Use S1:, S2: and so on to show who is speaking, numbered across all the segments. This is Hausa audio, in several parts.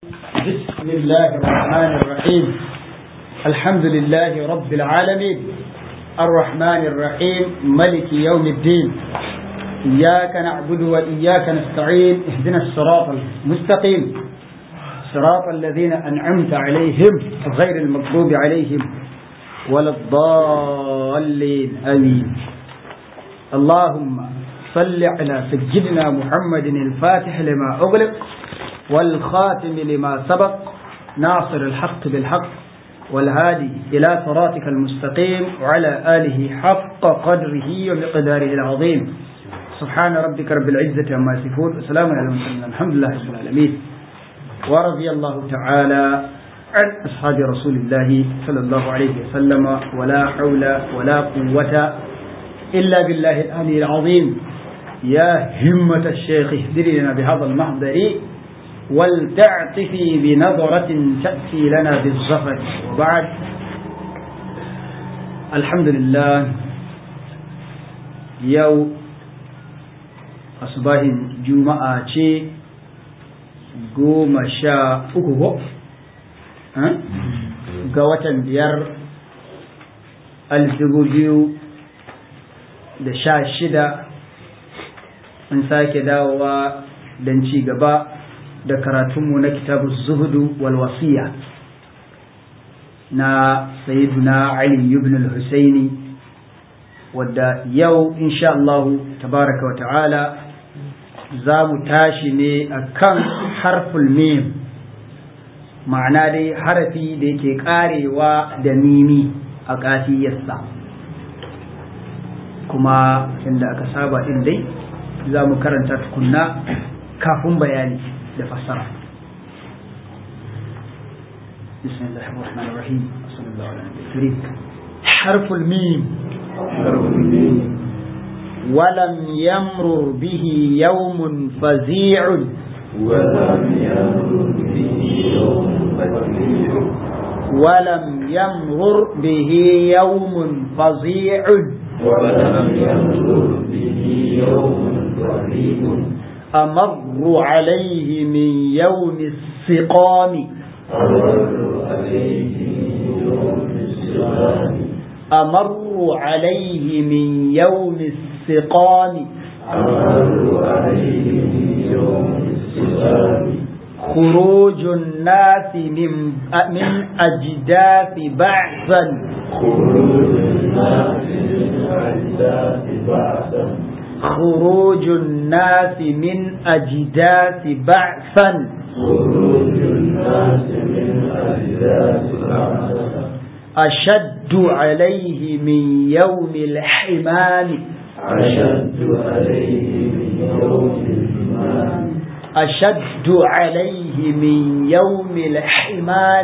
S1: بسم الله الرحمن الرحيم الحمد لله رب العالمين الرحمن الرحيم ملك يوم الدين إياك نعبد وإياك نستعين اهدنا الصراط المستقيم صراط الذين أنعمت عليهم غير المغضوب عليهم ولا الضالين آمين اللهم صل على سيدنا محمد الفاتح لما أغلق والخاتم لما سبق ناصر الحق بالحق والهادي إلى صراطك المستقيم وعلى آله حق قدره ومقداره العظيم سبحان ربك رب العزة عما يصفون وسلام على المرسلين الحمد لله رب العالمين ورضي الله تعالى عن أصحاب رسول الله صلى الله عليه وسلم ولا حول ولا قوة إلا بالله العلي العظيم يا همة الشيخ اهدري لنا بهذا المحضر ولتعطفي بنظرة تأتي لنا بالظفر وبعد الحمد لله يو أصباه جمعة شيء قوم شاء أكوه قوة بير الزبوجيو da sha shida in sake dawowa don ci gaba da karatunmu na kitabu zuhudu wal wasiya na sayyiduna Ali ibn al-Husaini wadda yau insha Allah tabaraka wa ta'ala za mu tashi ne a kan harful mim ma'ana dai harafi da yake karewa da mimi a ƙafiyarsa kuma inda aka saba din dai za mu karanta tukunna kafin bayani da fassara بسم الله الرحمن الرحيم صلى الله على النبي الكريم حرف الميم
S2: حرف الميم
S1: ولم يمرر به يوم فزيع
S2: ولم يمر به يوم فزيع
S1: ولم يمرر به يوم فظيع
S2: ولم يمر به يوم فزيع
S1: أمر عليه من يوم السقام
S2: أمر عليه يوم السلام
S1: أمر عليه من يوم السقام
S2: أمر عليه يوم السلام
S1: خروج الناس من من أجداث بعثا
S2: خروج الناس من أجداث بعثا
S1: خروج الناس من أجداث بعثا
S2: خروج الناس من أجداث بعثا
S1: أشد عليه من يوم الحمام
S2: أشد عليه من يوم الإيمان
S1: أشد عليه من يوم الحمام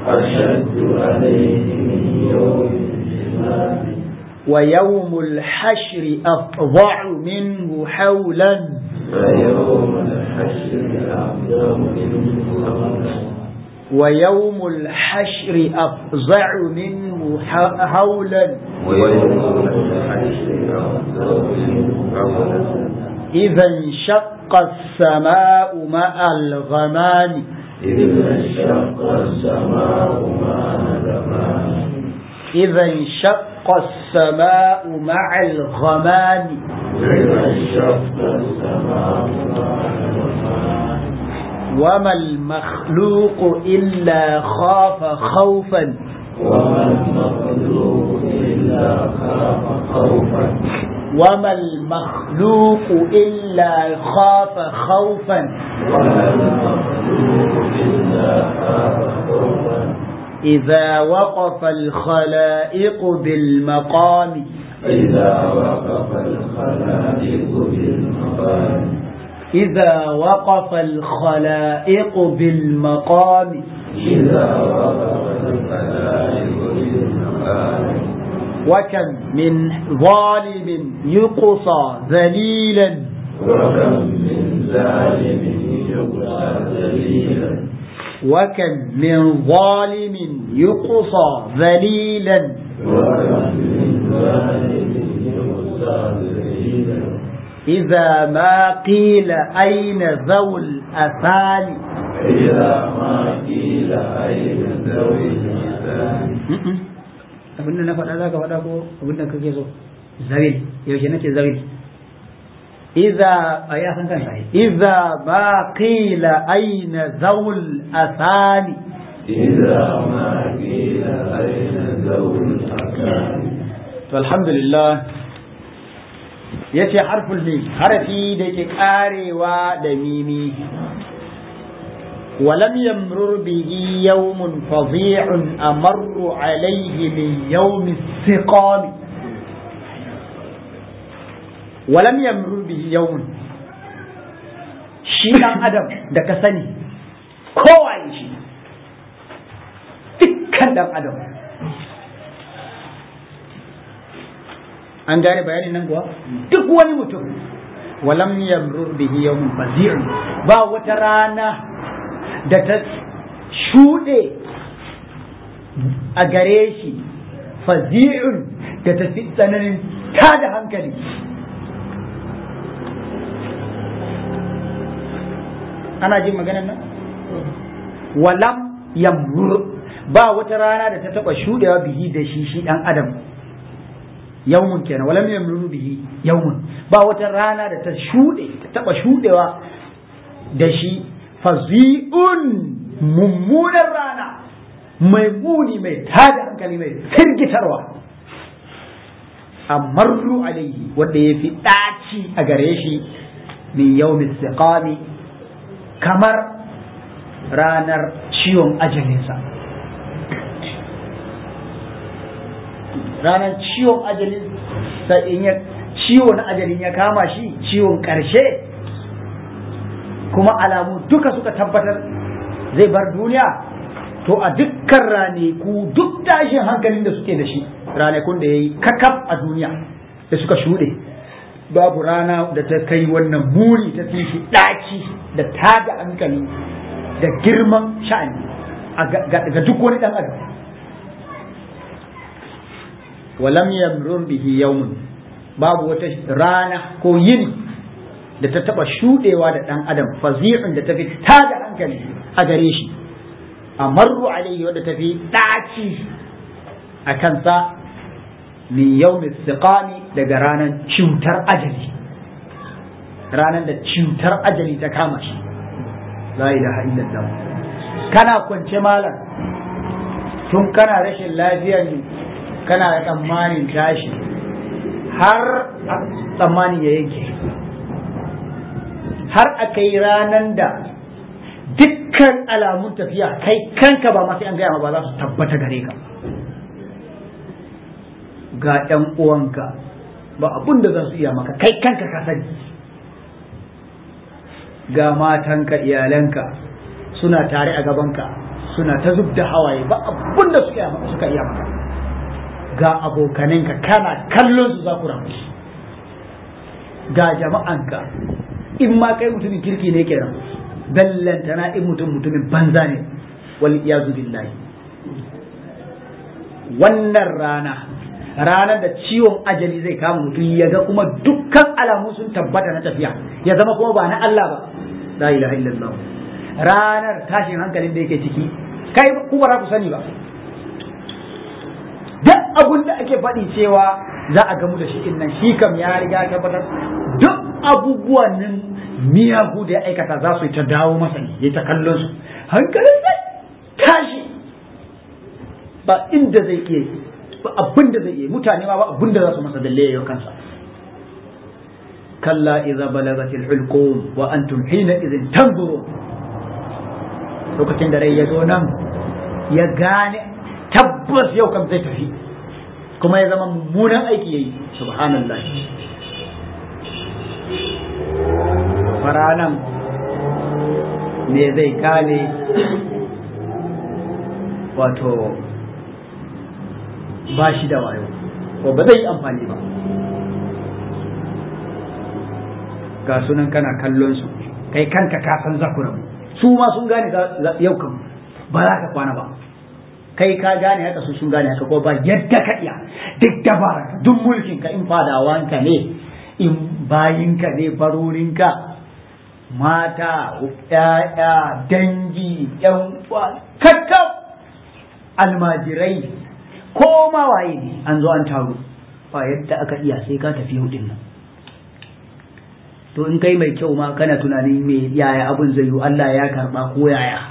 S2: أشد عليه من يوم الإيمان
S1: ويوم الحشر أفظع منه حولا
S2: ويوم الحشر أعظم منه قولا
S1: ويوم الحشر أفظع منه ح- هولا
S2: ويوم الحشر أعظم منه قولا
S1: إذا انشق السماء مع الغمام
S2: إذا انشق السماء مع الغمام
S1: إذا انشق السماء مع الغمام
S2: إذا انشق السماء مع الغمام
S1: وما المخلوق إلا خاف خوفا
S2: وما المخلوق إلا خاف خوفا
S1: وما المخلوق إلا خاف خوفا
S2: وما المخلوق إلا خاف خوفا
S1: إذا وقف الخلائق بالمقام
S2: إذا وقف الخلائق بالمقام
S1: إذا وقف الخلائق بالمقام
S2: إذا وقف الخلائق بالمقام
S1: وكم من ظالم يقصى ذليلا
S2: وكم من ظالم يقصى ذليلا
S1: وكم من ظالم يقصى ذليلا
S2: وكم من ظالم يقصى ذليلا
S1: إذا ما قيل أين ذو الأثال
S2: إذا ما قيل أين ذوي الإحسان
S1: abin da na faɗa za ka faɗa ko abin da kake so zawil yaushe nace zawil idza ya san kansa idza ba qila aina zawul asani
S2: إذا ما قيل أين ذوي الأحسان
S1: to alhamdulillah yace harful mim harafi da yake karewa da mimi ولم يمرر به يوم فظيع أمر عليه من يوم السقام ولم يمرر به يوم shi ɗan adam da ka sani kowa shi dukkan ɗan adam an gane bayanin nan kuwa duk wani mutum walam yamrur bihi yawmun fazi'un ba wata rana da ta shuɗe a gare shi fazi'un da ta fi tsananin tada hankali ana jin maganar nan walam yamrur ba wata rana da ta taba shuɗewa bihi da shi shi ɗan adam yawmun kenan walam yamruru bihi yawmun ba wata rana da ta shuɗe ta taba shuɗewa da shi fazi'un mummunan rana mai muni mai tada hankali mai firgitarwa amarru alaihi wanda ya fi ɗaci a gare shi min yawmin siqami kamar ranar ciwon ajalinsa ranar ciwon ajalin in ya ciwon ajalin ya kama shi ciwon ƙarshe kuma alamu duka suka tabbatar zai bar duniya to a dukkan raneku duk tashin hankalin da suke da shi ranakun da ya yi kakaf a duniya da suka shuɗe babu rana da ta kai wannan buri ta fi shi ɗaki da tada hankali da girman sha'ani ga duk wani ɗan adam walam yamrur bihi yawmun babu wata rana ko yini da ta taba shudewa da dan adam fazi'un da tafi tada hankali a gare shi amarru alaihi wadda tafi daci a kansa min yawmi siqami daga ranar cutar ajali ranar da cutar ajali ta kama shi la ilaha illallah kana kwance malam tun kana rashin lafiyar kana da tsammanin tashi har tsammanin ya yanke har a kai ranar da dukkan alamun tafiya kai kanka ba masu an gaya ba za su tabbata gare ka ga ‘yan uwanka ba abun da za su iya maka kai kanka ka sani ga matanka iyalanka suna tare a gabanka suna ta zub da hawaye ba abun da suka iya maka ga abokaninka kana kallon su za ku ramu ga jama'anka in ma kai mutumin kirki ne kenan ballantana in mutum mutumin banza ne wal iyazu billahi wannan rana ranar da ciwon ajali zai kama mutum ya ga kuma dukkan alamu sun tabbata na tafiya ya zama kuma ba na Allah ba la ilaha illallah ranar tashin hankalin da yake ciki kai ku ba ku sani ba duk abun da ake faɗi cewa za a gamu da shi in nan shi kam ya riga tabbatar duk abubuwan nan miyagu da ya aikata za su yi ta dawo masa ne ya ta kallon su hankalin zai tashi ba inda zai iya ba abin da zai iya mutane ma ba abin da za su masa dalle ya kansa kalla idza balagat al-hulqum wa antum hina idhin tanzurun lokacin da rai ya zo nan ya gane tabbas yau kam zai tafi kuma ya zama mummunan aiki yayi subhanallah faranan ne zai gane wato ba shi da wayo ko ba zai yi amfani ba ga sunan kana kallon su kai kanka ka san zakuran su ma sun gane yau kan ba za ka kwana ba kai ka gane haka su sun gane haka ko ba yadda ka iya duk dabara duk mulkin ka in fadawanka ne in bayinka ne barorinka mata ƴaƴa dangi ƴan uwa kakkab almajirai ko ma waye ne an zo an taru ba yadda aka iya sai ka tafi yau din nan to in kai mai kyau ma kana tunanin me yaya abun zai yi Allah ya karba ko yaya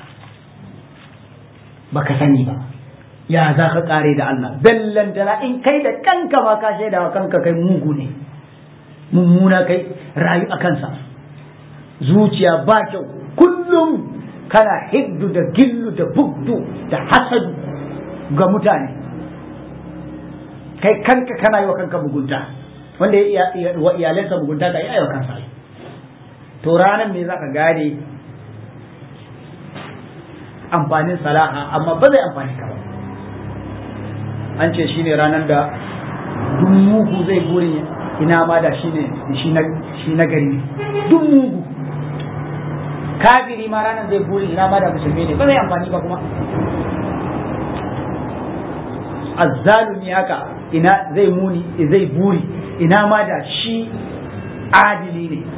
S1: baka sani ba ya za ka kare da Allah bellantana in kai da kanka ma ka shaida wa kanka kai mugu ne mummuna kai rayu a kansa zuciya ba kyau kullum kana hiddu da gillu da bugdu da hasadu ga mutane kai kanka kana yi wa kanka mugunta wanda ya wa iyalansa mugunta ka yi wa kansa to ranar ne za ka gane amfanin salaha amma ba zai amfani ka ba an ce shine ranar da duk mugu zai burin ina ma da shine shi na gari duk mugu kafiri ma ranar zai burin ina ma da musulmi ne ba zai amfani ba kuma azzalumi haka ina zai muni zai buri ina ma da shi adili ne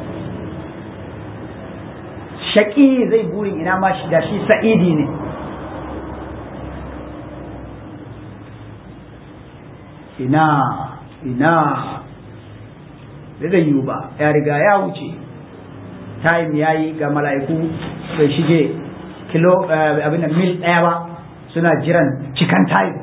S1: shaƙi zai burin ina ma shi da shi sa'idi ne ina ina da zai yiwu ba ya riga ya wuce time ya yi ga mala'iku bai shige kilo abin mil ɗaya ba suna jiran cikan time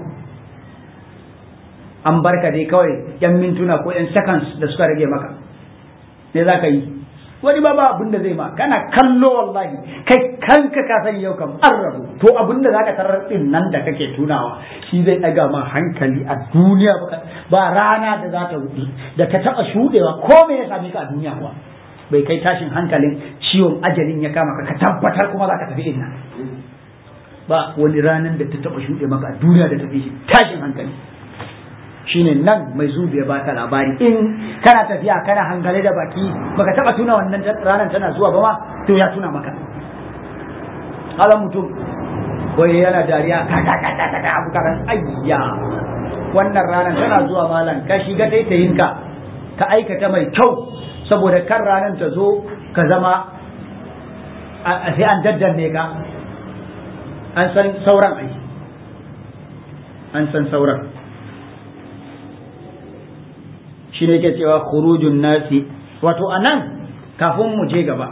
S1: an barka dai kawai yan mintuna ko yan seconds da suka rage maka ne za ka yi wani ba ba abin da zai ma kana kallo wallahi kai kanka ka sani yau kam an rabu to abin da zaka tarar din nan da kake tunawa shi zai daga ma hankali a duniya ba rana da za ta wuce da ta taba shudewa ko me ya same ka a duniya kuwa bai kai tashin hankalin ciwon ajalin ya kama ka ka tabbatar kuma za ka tafi din nan ba wani ranar da ta taba shuɗe maka a duniya da tafi shi tashin hankali shine nan mai zubi ya baka labari in kana tafiya kana hangale da baki baka taba tuna wannan ranar tana zuwa ba ma to ya tuna maka hala mutum wai yana dariya ka ka ka ka ka abu karan ayya wannan ranar tana zuwa malam ka shiga taitayin ka ka aikata mai kyau saboda kan ranar ta zo ka zama sai an daddanne ka an san sauran ai an san sauran shi ne ke cewa khurujun nasi wato anan kafin mu je gaba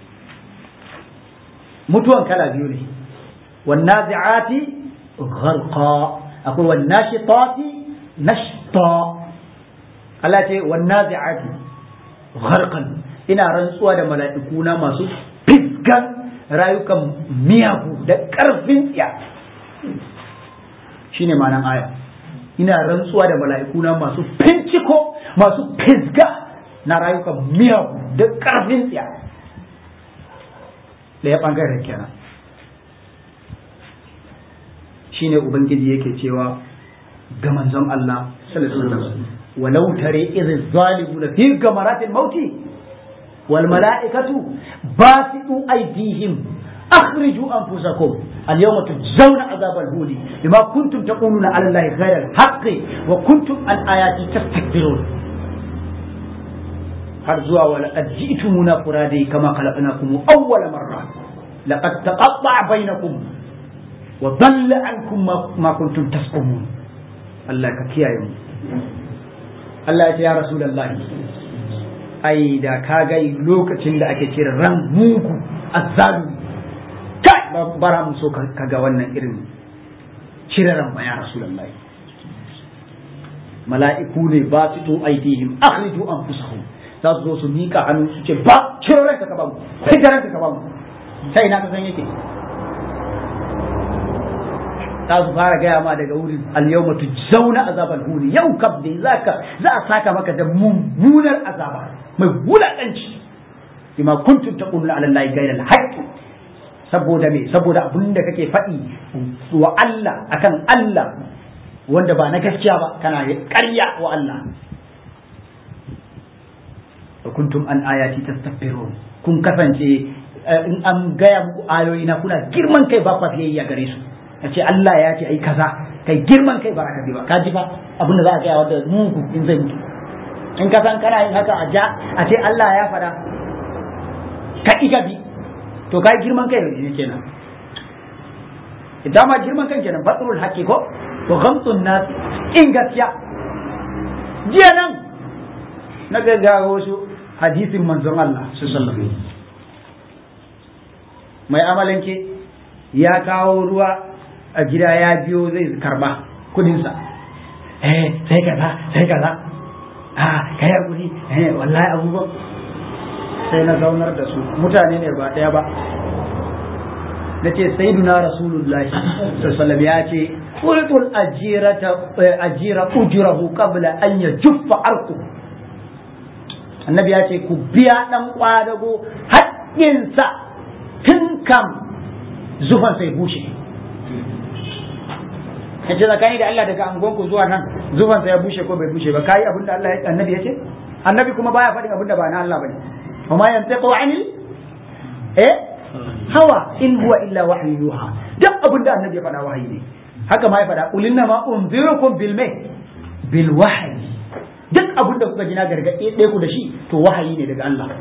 S1: mutuwan kala biyu ne wannazi'ati gharqa akwai wannashitati nashta Allah ce wannazi'ati gharqan ina rantsuwa da mala'iku na masu fisgan rayukan miyagu da ƙarfin tsiya shine ma'anan aya ina rantsuwa da mala'ikuna masu finciko masu fisga na rayukan miyagu da ƙarfin tsiya da ya ɓangaren kenan shine ubangiji yake cewa ga manzon Allah sallallahu alaihi wasallam walau tare idh zalimuna fi gamaratil mauti wal mala'ikatu basitu aydihim أخرجوا أنفسكم اليوم تجزون عذاب الهون بما كنتم تقولون على الله غير الحق وكنتم عن آياتي تستكبرون هرزوا ولقد جئتمونا فرادي كما خلقناكم أول مرة لقد تقطع بينكم وضل عنكم ما كنتم تزعمون الله كيا يوم الله يا رسول الله ai da ka ga lokacin da ake kira ran mugu azzalumi kai bara mu so ka ga wannan irin ciraran ba ya rasulullahi mala'iku ne ba su to aidihim akhriju anfusahum za su zo su mika hannu su ce ba ciro ranka ka ba mu fita ranka ka ba mu sai na ka san yake za su fara gaya ma daga wurin al-yawma tujzauna azabal huni yau kam dai zaka za a saka maka da mummunar azaba mai wulakanci bima kuntum taquluna ala allahi ghayra al-haqqi saboda me saboda abin da kake faɗi wa Allah akan Allah wanda ba na gaskiya ba kana ƙarya wa Allah wa kuntum an ayati tastakbirun kun kasance in an gaya muku ayoyi na kuna girman kai ba ku fiyayya gare su a ce Allah ya ce ai kaza kai girman kai ba ka bi ba ka ji ba abin da za a gaya wanda mugu in zai mutu in ka san kana yin haka a ja a ce Allah ya faɗa ka iga bi to kai girman kai ne kenan idan ma girman kan kenan batrul haqqi ko to ghamtun nas in gaskiya jiya nan na ga wasu hadisin manzon Allah sallallahu alaihi mai amalanke ya kawo ruwa a gida ya biyo zai karba kudinsa eh sai kaza sai kaza a kai hakuri eh wallahi abubuwan sai na zaunar da su mutane ne ba daya ba na ce sayyiduna rasulullahi sallallahu ya ce qultul ajirata ajira ujrahu qabla an yajuffa arqu annabi ya ce ku biya dan kwadago haƙƙinsa tun kam zufan sai bushe ya ce tsakani da Allah daga angonku zuwa nan zufan sai ya bushe ko bai bushe ba kai abin da Allah annabi ya ce annabi kuma baya faɗin abin da ba na Allah bane wa ma yantiqu anil eh hawa in huwa illa wahyu yuha duk abin da annabi ya faɗa wahayi ne haka ma ya faɗa qul inna ma unzirukum bil mai bil wahyi duk abin da kuka ji na gargaɗe ɗaya ku da shi to wahayi ne daga Allah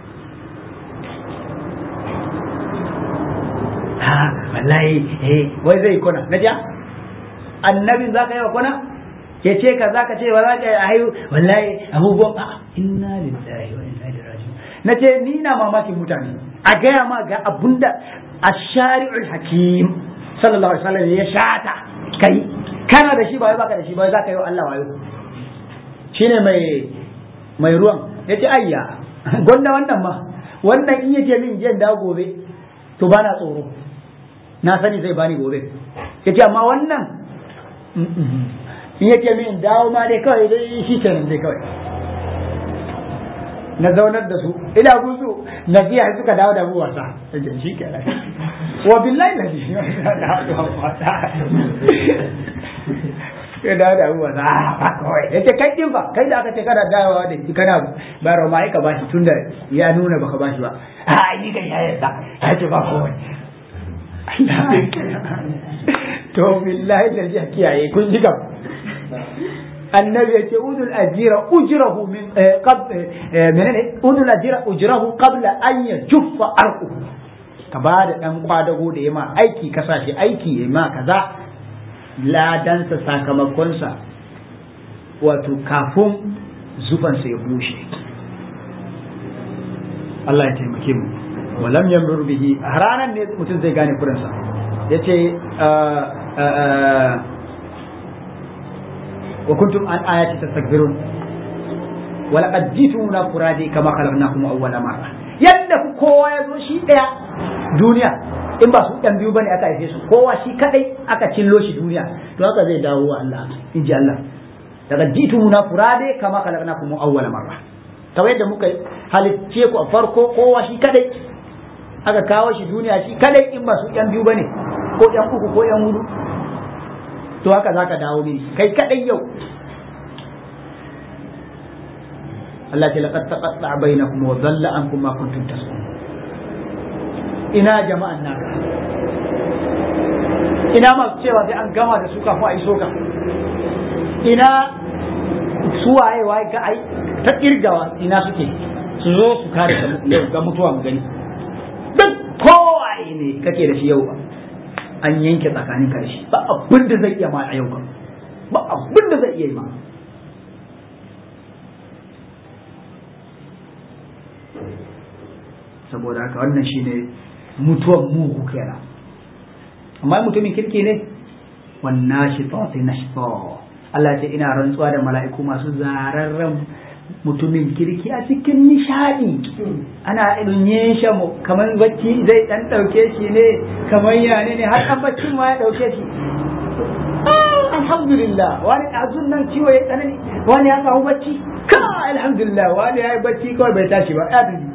S1: ha wallahi eh wai zai kona na ja annabin za ka yi wa kona ya ce ka za ka ce ba za ka yi a hayu wallahi abubuwan a inna lillahi wa inna ilaihi raji'un na ce ni na mamakin mutane a gaya ma ga abunda ash-shari'ul hakim sallallahu alaihi wasallam ya shata kai kana da shi ba wai baka da shi ba za ka yi wa Allah wayo shine mai mai ruwan yace ayya gonda wannan ma wannan in yake min jiyan da gobe to bana tsoro na sani zai bani gobe yace amma wannan in yake min dawo ma dai kawai dai shi kenan dai kawai na zaunar da su ina gusu na biya suka dawo da mu wasa yace shi kenan wa billahi la shi ya dawo da mu wasa ba kawai yace kai din ba kai da aka ce kana dawowa da shi kana bayarwa ma aika bashi tunda ya nuna baka bashi ba a ni kai ya yarda ya ce ba kawai to billahi da ji kiyaye kun ji kam annabi ya ce udul ajira ujrahu min qab menene udul ajira ujrahu qabla an yajuffa arqu ka ba da dan kwadago da yama aiki ka sa shi aiki ya ma kaza ladansa sakamakonsa wato kafin zufansa ya bushe Allah ya taimake mu walam yamur bihi a ranar ne mutum zai gane kurinsa ya ce wa kuntum an ayati tastakbirun wa laqad jitumuna furadi kama khalaqnakum awwala marra yadda kowa ya zo shi daya duniya in ba su ɗan biyu bane aka haife su kowa shi kadai aka cillo shi duniya to haka zai dawo wa Allah in ji Allah daga jitumuna furade kama khalaqnakum awwala marra kamar yadda muka halicce ku a farko kowa shi kadai aka kawo shi duniya shi kadai in ba su ɗan biyu bane ko ɗan uku ko ɗan hudu to haka zaka dawo ne kai kadai yau Allah ce laqad taqatta bainakum wa dhalla ankum ma kuntum tasbun ina jama'an naka ina masu cewa sai an gama da su kafin a iso ka ina su waye waye ga ai ta kirgawa ina suke su zo su kare ga mutuwa mu gani duk kowaye ne kake da shi yau an yanke tsakanin ka da shi ba abin da zai iya ma a yau ba ba abin da zai iya yi ma saboda haka wannan shine mutuwan mugu kenan amma mutumin kirki ne wannan shi tsofi na shi Allah ce ina rantsuwa da mala'iku masu zararren mutumin kirki a cikin nishadi ana irin shamu kamar bacci zai dan dauke shi ne kamar yane ne har dan baccin ma ya dauke shi alhamdulillah wani azun nan ciwo ya tsanani wani ya samu bacci ka alhamdulillah wani ya yi bacci kawai bai tashi ba ya tafi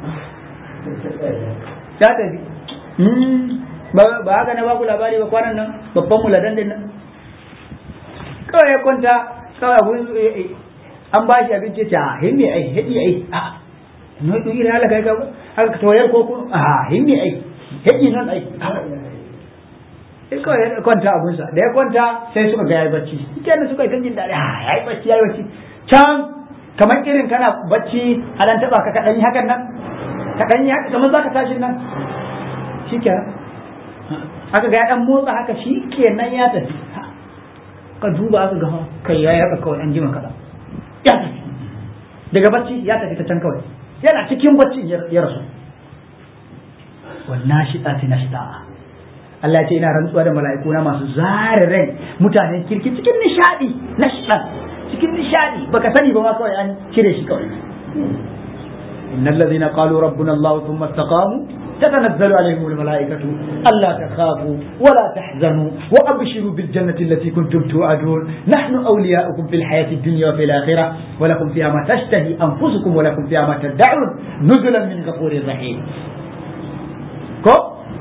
S1: ya tafi ba haka na baku labari ba kwanan nan babban muladan din nan kawai ya kwanta kawai abun an ba shi abinci ta himmi ai hedi ai a no to ira ala kai ka haka toyar ko kun a himmi ai hedi nan ai sai kawai ya kwanta abunsa da ya kwanta sai suka ga yayi bacci kenan suka yi jin daɗi a yayi bacci yayi bacci can kamar irin kana bacci a dan taba ka kaɗan yi hakan nan ka dan yi haka kamar zaka tashi nan shikenan aka ga ya dan motsa haka shikenan ya tafi ka duba aka ga kai ya yaka kawai an jima kaza ya tafi daga bacci ya tafi ta can kawai yana cikin bacci ya rasu wannan shida ta nashida Allah ce ina rantsuwa da mala'iku na masu zare rai mutanen kirki cikin nishadi nashida cikin nishadi baka sani ba ma kawai an cire shi kawai innal ladhina qalu rabbuna Allah thumma istaqamu تتنزل عليهم الملائكة ألا تخافوا ولا تحزنوا وأبشروا بالجنة التي كنتم توعدون نحن أولياؤكم في الحياة الدنيا وفي الآخرة ولكم فيها ما تشتهي أنفسكم ولكم فيها ما تدعون نزلا من غفور رحيم كو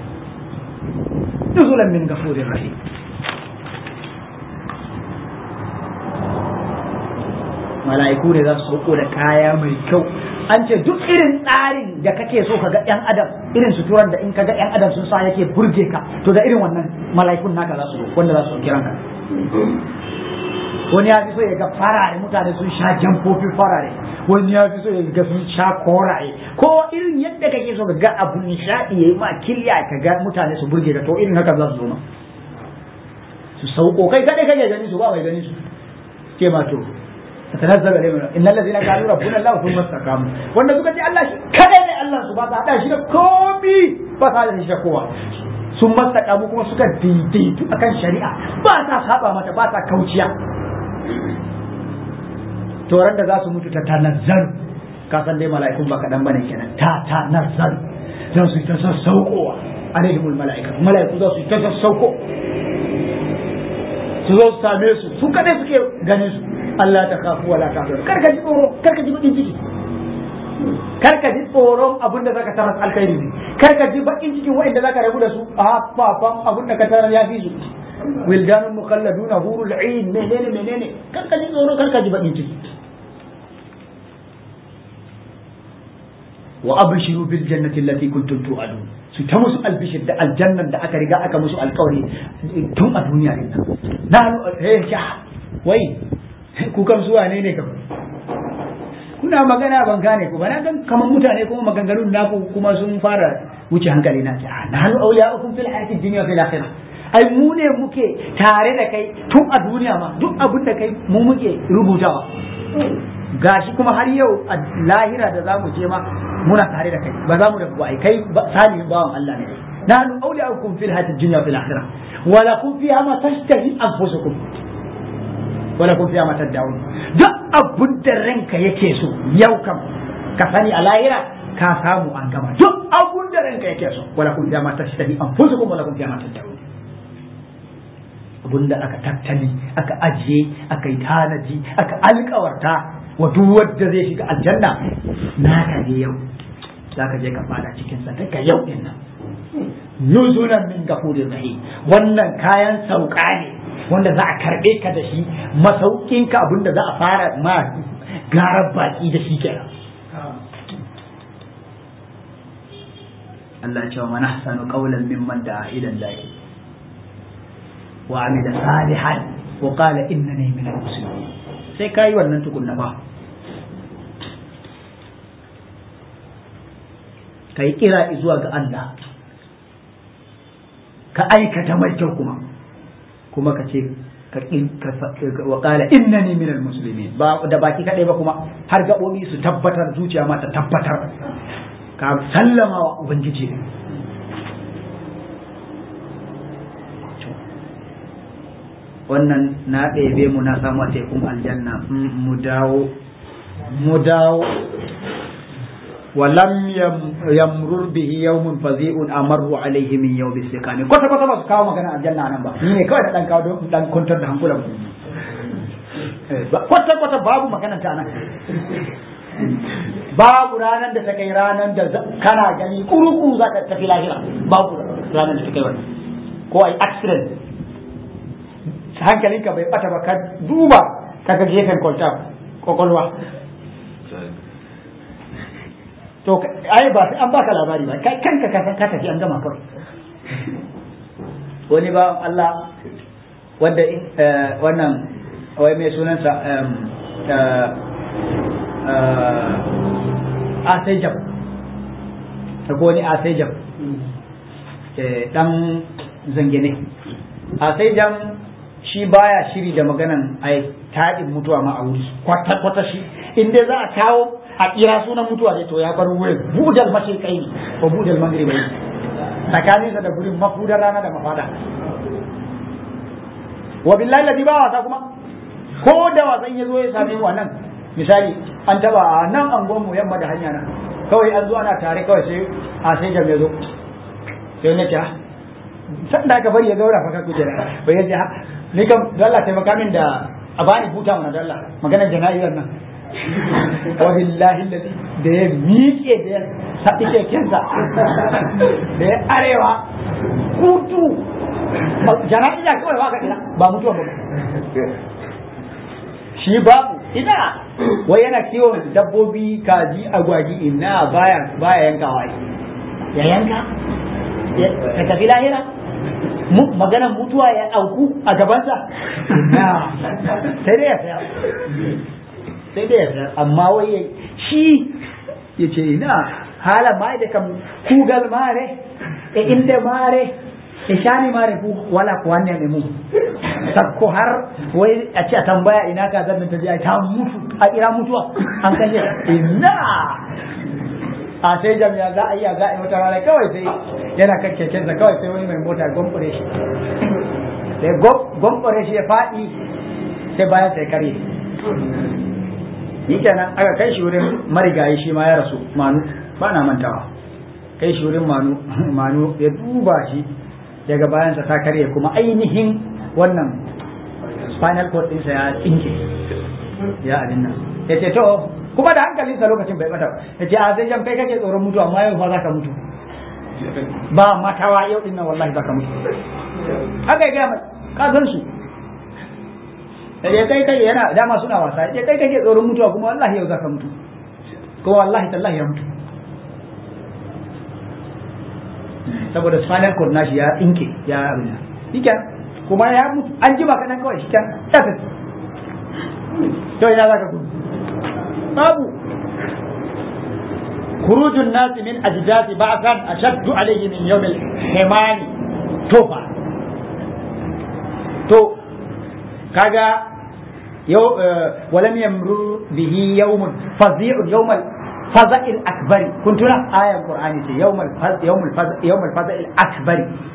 S1: نزلا من غفور رحيم mala'iku ne za su sauko da kaya mai kyau an ce duk irin tsarin da kake so ka ga yan adam irin suturan da in ka ga yan adam sun sa yake burge ka to da irin wannan mala'ikun naka za su wanda za su kiran ka wani ya fi so ya ga farare mutane sun sha jamfofi farare wani ya fi so ya ga sun sha koraye ko irin yadda kake so ka ga abu nishadi yayi ma kiliya ka ga mutane su burge ka to irin haka za su zo ma su sauko kai kadai kake gani su ba mai gani su ke ma to تتنزل عليهم ان الذين قالوا ربنا الله ثم استقاموا wanda suka ce Allah shi kada ne Allah su ba ta hada shi da komi ba ta da shi da kowa sun mastakamu kuma suka daidaitu akan shari'a ba ta saba mata ba ta kauciya to ran da za su mutu ta tanazzal ka san dai mala'ikun ba kadan bane kenan ta tanazzal za su ta sassaukowa alaihimul mala'ika mala'iku za su ta sassauko su zo su same su su kadai suke ganin su Allah ta kafu wala ta zara kar ka ji tsoro kar ka ji bakin ciki kar ka ji tsoron abin da zaka tarar alkhairi ne kar ka ji bakin cikin wa'anda zaka rabu da su a fafan abin da ka tarar ya fi su wildanun mukhalladuna hurul ain menene menene kar ka ji tsoro kar ka ji bakin ciki wa abshiru bil jannati allati kuntum tu'adun su ta musu albishir da aljannan da aka riga aka musu alkawari tun a duniya din na eh wai ku kan zuwa ne ne kam kuna magana ban gane ku ba na gan kamar mutane kuma maganganun naku kuma sun fara wuce hankali na a na halu awliya'ukum fil hayati dunya fil akhirah ai mu ne muke tare da kai tun a duniya ma duk abin da kai mu muke rubutawa gashi kuma har yau a lahira da zamu je ma muna tare da kai ba za mu da ai kai salihin bawan Allah ne nahnu awliya'ukum fil hayati dunya fil akhirah wa lakum fiha ma tashtahi anfusukum wala kun fiya matar da'un duk abun da ranka yake so yau kam ka sani a lahira ka samu an gama duk abun da ranka yake so wala kun fiya matar shi an fusu kuma wala kun fiya matar da'un abun da aka tattali aka ajiye aka yi tanaji aka alkawarta wa duk wanda zai shiga aljanna naka ne yau zaka je ka fada cikin sa daga yau din nan nuzulan min gafurir rahim wannan kayan sauka ne wanda za a karɓe ka da shi masaukinka abinda za a fara ma garar baki da shi kenan Allah ya ce wa man ahsanu qawlan mimman da'a ila Allah wa amila salihan wa qala innani minal muslimin sai kai wannan tukunna ba kai kira zuwa ga Allah ka aikata mai kyau kuma kuma ka ce wa qala innani minal muslimin ba da baki kadai ba kuma har gabobi su tabbatar zuciya ma ta tabbatar ka sallama wa ubangiji wannan na ɗebe mu na samu a tekun aljanna mu dawo mu dawo ولم يمرر به يوم فزيء امر عليه من يوم السكان kwata kwata ba su kawo magana aljanna nan ba ni ne kawai da dan kawo don dan kwantar da hankulan kwata kwata babu magana ta nan babu ranar da ta kai ranar da kana gani kuruku za ka tafi lahira babu ranar da ta kai wannan ko ai accident hankalinka bai bata ba ka duba kaga gefen kwalta kwakwalwa to ai ba an baka labari ba kai kanka ka san ka tafi an gama kawai wani ba Allah wanda wannan wai mai sunansa a sai jam da wani asaijan dan zangene asaijan shi baya shiri da maganan ai taɗin mutuwa ma a wuri kwata kwata shi in dai za a kawo a kira sunan mutuwa ne to ya bar wurin budal mashirkai ne ko budal magribai tsakaninsa da gurin mafudar rana da mafada wa billahi ladi ba wasa kuma ko da wasan ya zo ya same mu nan misali an taba a nan angon mu yamma da hanya na kawai an zo ana tare kawai sai a sai jam ya zo sai na ta san da aka bari ya gaura fa ka kujera bai yace ha ni kam da Allah taimaka min da a bani buta mana da Allah maganar jana'izar nan wa billahi ladi da ya miƙe da ya saɓi kekensa da ya arewa kutu jana'iza kawai ba ka kira ba mutuwa ba shi babu ina wai yana kiwon dabbobi kaji agwagi ina baya baya yankawa ya yanka ya tafi lahira maganan mutuwa ya auku a gabansa na sai dai ya saya sai dai ya saya amma wai shi ya ce ina hala ma da kam kugal mare e inde mare e shani mare ku wala ko wanne ne mu sakko har wai a ce a tambaya ina ka zan ta je ta mutu a kira mutuwa an kashe ina a sai jami'a za a iya za a yi wata rana kawai sai yana kan kekensa kawai sai wani mai mota gombore shi sai gombore shi ya faɗi sai bayan sai kare ni kenan aka kai shi wurin marigayi shi ma ya rasu manu ba na mantawa kai shi wurin manu manu ya duba shi daga bayansa ta karye kuma ainihin wannan spinal cord ɗinsa ya tsinke ya abin nan ya ce to kuma da hankalinsa lokacin bai bata ya ce a zai jan kai kake tsoron mutu amma yau fa za ka mutu ba matawa yau din nan wallahi za ka mutu haka ya gaya mai ka san su ya kai kai yana dama suna wasa ya kai kake tsoron mutuwa kuma wallahi yau za ka mutu kuma wallahi tallahi ya mutu saboda spinal cord nashi ya tsinke ya abin nan kuma ya mutu an jima kaɗan kawai shi can ya tafi to ina za ka gudu babu خروج الناس من أجداث بعثا أشد عليه من يوم الحمام توفى تو كاجا يو أه ولم يمر به يوم فظيع يوم الفزع الأكبر كنت لا آية القرآن يوم الفزع يوم الفزع يوم الفزع الأكبر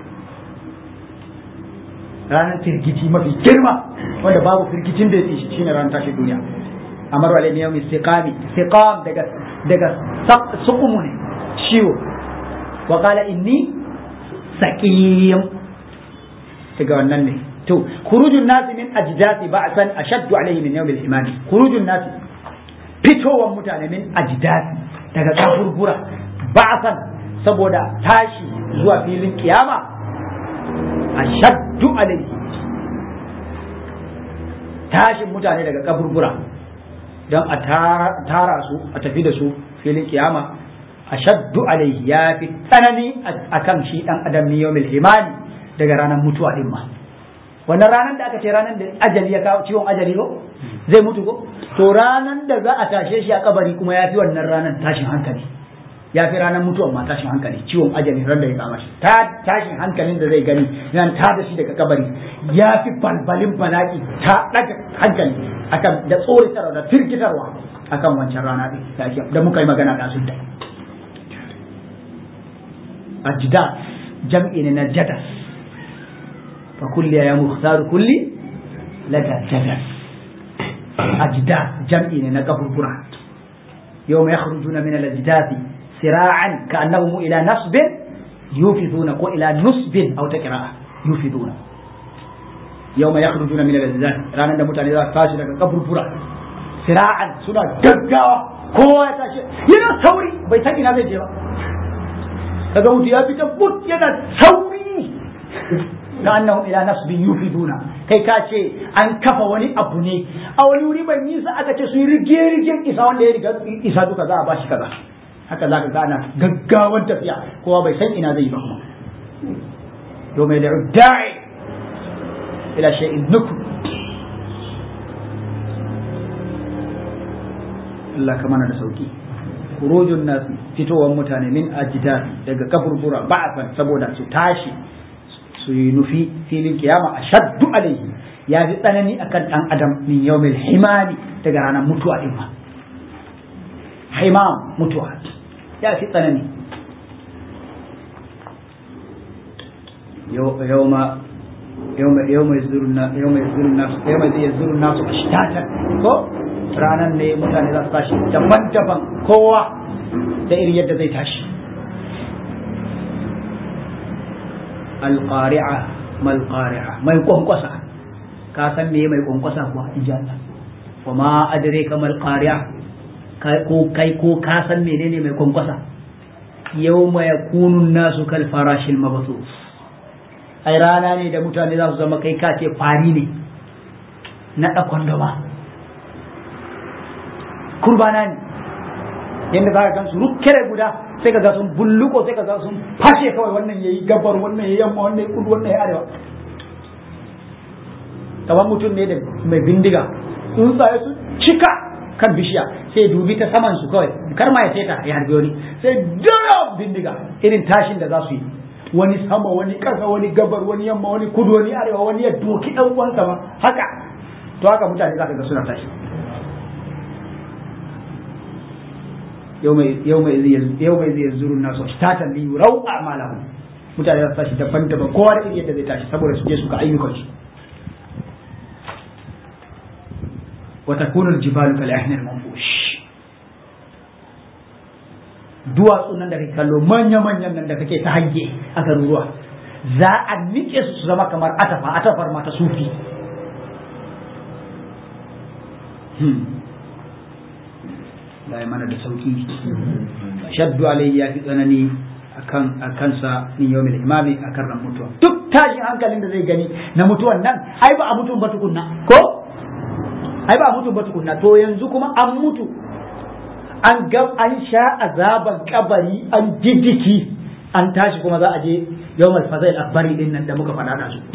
S1: ranar firgici mafi girma wanda babu firgicin da ya shi shine ranar tashi duniya amar wa alayhi yawmi istiqami istiqam daga daga suqumu ne ciwo wa qala inni saqim daga wannan ne to khurujun nasi min ajdasi ba'san ashaddu alayhi min yawm al-imani khurujun nasi fitowan mutane min ajdasi daga kaburbura ba'san saboda tashi zuwa filin kiyama ashaddu alayhi tashin mutane daga kaburbura don a tara su a tafi da su filin kiyama ashaddu alayhi ya fi tsanani akan shi dan adam ne yawmil himani daga ranar mutuwa din ma wannan ranar da aka ce ranar da ajali ya kawo ciwon ajali ko zai mutu ko to ranar da za a tashe shi a kabari kuma ya fi wannan ranar tashin hankali ya fi ranar mutuwan ma tashin hankali ciwon ajali ran da ya kama shi ta tashin hankalin da zai gani nan ta da shi daga kabari ya fi balbalin bala'i ta daga hankali akan da tsoritarwa da firgitarwa akan wancan rana din da muka yi magana da sun da ajda jam'i ne na jadas fa kulli ya mukhtar kulli lada jadas ajda jam'i ne na kaburbura yawma yakhrujuna min al-ajdathi سراعا كأنهم إلى نصب يوفضون إلى نصب أو تقراء يوفضون يوم يخرجون من الأجداد رانا da mutane za su tashi daga kaburbura sira'an suna gaggawa kowa ya tashi yana sauri bai san ina zai je ba daga mutu ya fita but yana sauri ka annahum ila nasbin yufiduna kai ka ce an kafa wani abu ne a wani wuri mai nisa aka ce su yi rige rigen isa wanda ya riga isa duka za a bashi kaza haka za ka gana gaggawan tafiya kowa bai san ina zai ba kuma yau mai da'u da'i ila shay'in nuku Allah ka mana da sauki khurujun nas fitowar mutane min ajdad daga kaburbura ba'afan saboda su tashi su yi nufi filin kiyama ashaddu alaihi ya fi tsanani akan dan adam min yawmil himami daga ranar mutuwa din ma himam mutuwa ya fi tsanani yawma yawma yawma yazdurun nas yawma yazdurun nas yawma yazdurun nas ashtatan ko ranan ne mutane za su tashi daban-daban kowa da irin yadda zai tashi alqari'a mal qari'a mai kwankwasa ka san me mai kwankwasa kuwa in ji Allah wa ma adraka mal qari'a ko kai ko ka san menene mai kwankwasa yawma yakunu nasu kal farashil mabthus ai rana ne da mutane za su zama kai ka ce fari ne na ɗakon dama kurbana ne yadda za ka gan su rukkere guda sai ka ga sun bulluko sai ka ga sun fashe kawai wannan yayi gabar wannan yayi yamma wannan yayi kudu wannan yayi arewa kamar mutum ne da mai bindiga tsuntsaye su cika kan bishiya sai dubi ta saman su kawai kar ma ya teta ya harbe wani sai dara bindiga irin tashin da za su yi wani sama wani ƙasa wani gabar wani yamma wani kudu wani arewa wani ya doki ɗan uwansa ma haka to haka mutane za ka ga suna tashi yau mai zai zuru nasu tatan li rau a malahu mutane za su tashi daban-daban kowa da irin yadda zai tashi saboda su je su ga ayyukan su wata kunul jibalu kal yahnil manfush duwatsu nan da kake kallo manya-manyan nan da kake ta hange a garuruwa za a nike su su zama kamar atafa atafar mata sufi da ya mana da sauki shaddu alayhi ya fi tsanani akan akansa min yawmil imami akan ran mutuwa duk tashin hankalin da zai gani na mutuwan nan ai ba a mutum ba tukunna ko ai ba a mutum ba tukunna to yanzu kuma an mutu an ga an sha azaban kabari an diddiki an tashi kuma za a je yawmal fazail akbari din nan da muka faɗa da su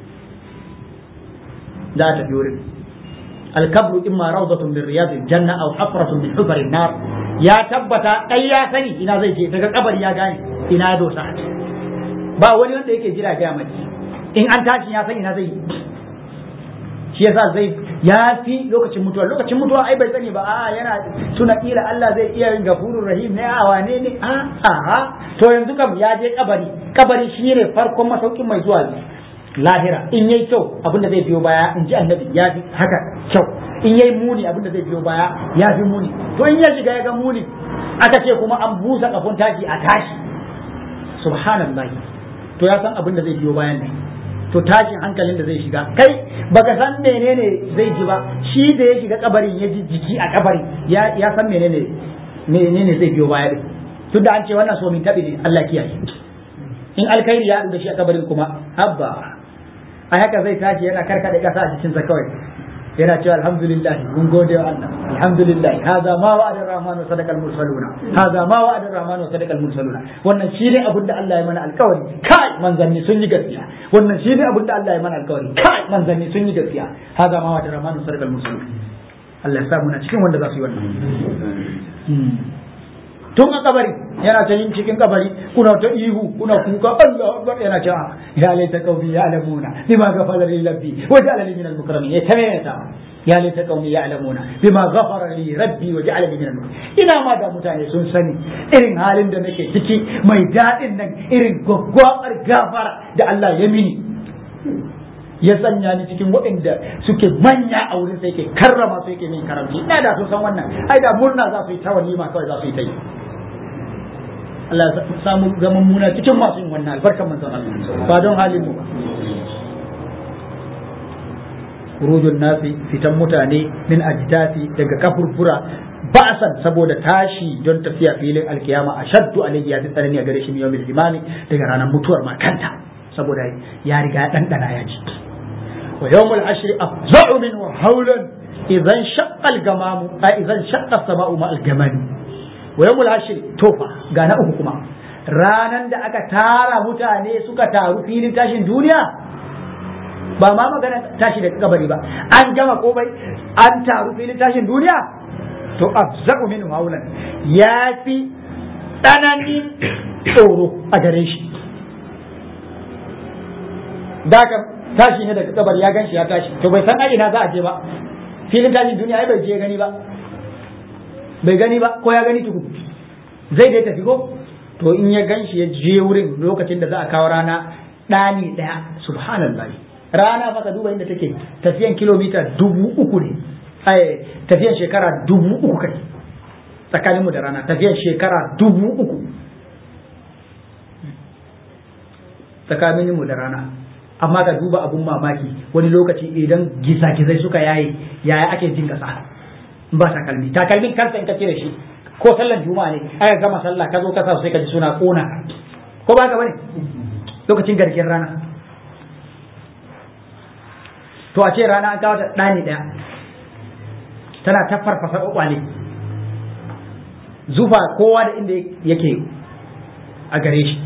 S1: za ta tafi wurin alkabru imma rawdatun min riyadil janna aw hafratun min hufarin nar ya tabbata kai ya sani ina zai je daga kabari ya gane ina ya dosa ba wani wanda yake jira ga mai in an tashi ya sani ina zai shi yasa zai ya fi lokacin mutuwa lokacin mutuwa ai bai sani ba a yana tuna kila Allah zai iya yin gafurur rahim ne a wane ne a a to yanzu kam ya je kabari kabari shine farkon masaukin mai zuwa lahira in yayi kyau abinda zai biyo baya in ji annabi ya fi haka kyau in yayi muni abinda zai biyo baya ya fi muni to in ya shiga ya ga muni aka ce kuma an busa kafin tashi a tashi subhanallahi to ya san abinda zai biyo bayan ne to tashin hankalin da zai shiga kai baka san menene zai ji ba shi da ya shiga kabarin ya ji jiki a kabarin ya ya san menene menene zai biyo baya din tunda an ce wannan so min tabi ne Allah kiyaye in alkhairi ya da shi a kabarin kuma abba a haka zai tashi yana karkade kasa a cikin sa kawai yana cewa alhamdulillah mun gode wa Allah alhamdulillah hadha ma wa'ada ar-rahman wa sadaqa al-mursaluna hadha ma wa'ada ar-rahman wa sadaqa al-mursaluna wannan shine abin da Allah ya mana alkawari kai manzanni sun yi gaskiya wannan shine abin da Allah ya mana alkawari kai manzanni sun yi gaskiya hadha ma wa'ada ar-rahman wa sadaqa al-mursaluna Allah ya sa mu na cikin wanda za su yi wannan tun a kabari yana ta yin cikin kabari kuna ta ihu kuna kuka Allah akbar yana cewa ya laita qaumi ya'lamuna bima ghafara li rabbi wa ja'alani min al-mukramin ya tamaya ta ya laita qaumi ya'lamuna bima ghafara li rabbi wa ja'alani min al-mukramin ina ma da mutane sun sani irin halin da nake ciki mai dadin nan irin gwaggwabar gafara da Allah ya mini ya sanya ni cikin waɗanda suke manya a wurin sai yake karrama su yake min karamci ina da sun san wannan ai da murna za su yi ta walima kawai za su yi ta yi Allah ya samu zaman muna cikin masu yin wannan albarkan manzon Allah ba don halin mu ba rujun nasi fitan mutane min ajdati daga kafurbura ba'san saboda tashi don tafiya filin alkiyama ashaddu alayhi ya tsanani a gare shi yawmil imami daga ranar mutuwar ma kanta saboda ya riga ya dandana ya ji wa yawmul ashri afza'u min hawlan idan shaqqa al-gamamu idan shaqqa as-sama'u ma al-gamami wa yawmul ashri tofa ga na uku kuma ranan da aka tara mutane suka taru filin tashin duniya ba ma magana tashi daga kabari ba an gama komai an taru filin tashin duniya to afza'u min haulan ya fi tsananin tsoro a gare shi da ka tashi ne daga kabar ya gan shi ya tashi to bai san ina za a je ba filin tashin duniya ai bai je gani ba bai gani ba ko ya gani tuku zai dai tafi ko to in ya gan shi ya je wurin lokacin da za a kawo rana ɗani ɗaya subhanallah rana fa ka duba inda take tafiyan kilomita dubu uku ne ai tafiyan shekara dubu uku kai tsakaninmu da rana tafiyan shekara dubu uku tsakaninmu da rana amma ka duba abun mamaki wani lokaci idan gisa-gisai suka yaye yaya ake jin kasa ba takalmi takalmin kansa in ka cire shi ko sallan juma'a ne aka gama sallah ka zo ka sa sai ka ji suna kona ko ba ka bane lokacin garken rana to a ce rana an kawo ta ɗani ɗaya tana ta farfasa kwakwale zufa kowa da inda yake a gare shi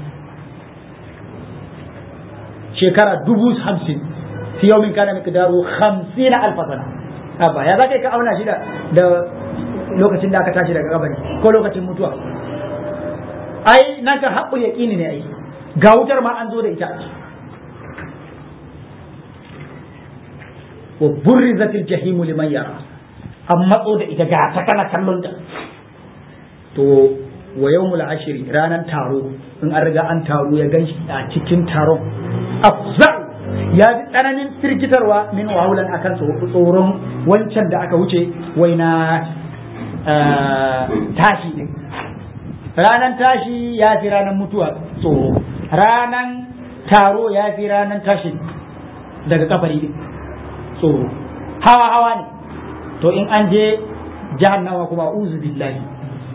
S1: shekara dubu hamsin fi yau min kana miqdaru hamsin alfa sana abba ya zaka ka auna shi da da lokacin da aka tashi daga kabari ko lokacin mutuwa ai nan ka haƙƙul yaqini ne ai ga wutar ma an zo da ita wa burrizatil jahimu liman yara an matso da ita ga ta kana kallon ta to wa yawmul ashiri ranan taro in an riga an taro ya ganshi a cikin taron afza ya ji tsananin firgitarwa min wahulan akan tsoron wancan da aka wuce wai na tashi din ranan tashi ya fi ranan mutuwa tsoro ranan taro ya fi ranan tashi daga kafari din tsoro hawa hawa ne to in an je jahannama kuma uzu billahi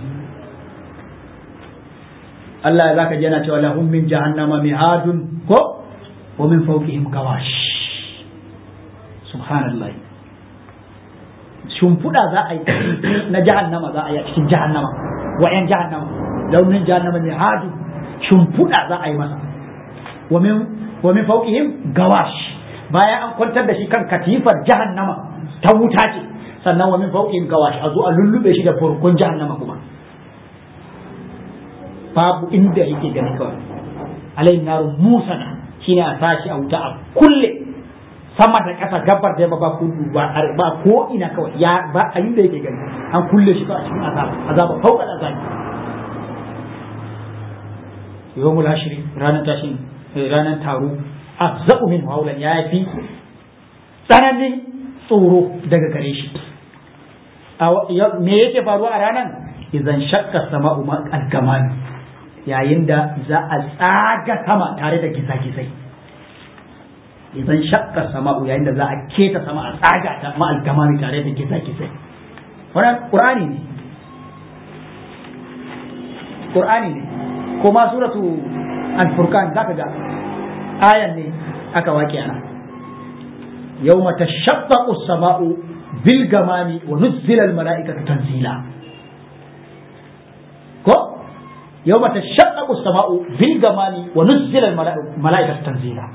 S1: Allah ya zaka ji yana cewa lahum min jahannama mihadun ko wa min fawqihim gawash subhanallah shimfiɗa za a yi na jahannama za a yi a cikin jahannama wa yan jahannama launin jahannama mihadun shimfiɗa za a yi masa wa min wa min fawqihim gawash bayan an kwantar da shi kan katifar jahannama ta wuta ce sannan wa min fawqihim gawash a zo a lullube shi da furkun jahannama kuma babu inda yake gani kawai alayhi naru musana shine a sashi a wuta a kulle sama da ƙasa gabar da ba kudu ba ba ko ina kawai ya ba a inda yake gani an kulle shi ba a cikin azaba azaba fauka da azabi yawmul hashri ranar tashin ranar taro afza'u min hawlan ya fi tsananin tsoro daga gare shi me yake faruwa a ranar idan shakka sama'u ma algamani yayin da za a tsaga sama tare da gizagizai idan shakka sama'u yayin da za a keta sama a tsaga ta ma algamani tare da gizagizai wannan qur'ani ne qur'ani ne kuma suratu al-furqan zaka ga ayan ne aka wake ana yawma tashaqqaqu as-sama'u bil gamami wa nuzzila al-mala'ikatu tanzila ko yawma tashaqqaqu as-sama'u bil gamami wa nuzzila al-mala'ikatu tanzila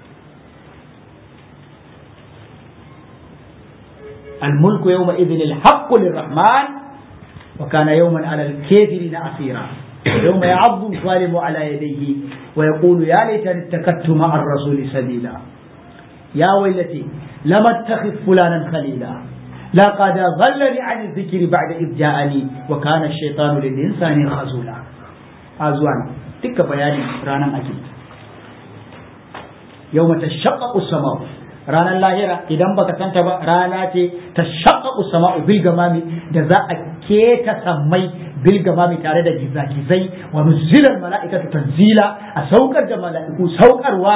S1: الملك يومئذ الحق للرحمن وكان يوما على الكافرين عسيرا يوم يعض الظالم على يديه ويقول يا ليتني اتخذت مع الرسول سبيلا يا ويلتي لم اتخذ فلانا خليلا لقد ضلني عن الذكر بعد إذ جاءني وكان الشيطان للإنسان خزولا أزوان تك بياني رانا أكيد يوم تشقق السماء ranar lahira idan baka santa ba rana ce ta shaƙaƙu sama'u bil gamami da za a keta sammai bil gamami tare da gizagizai wa nuzilar mala'ikatu tanzila a saukar da mala'iku saukarwa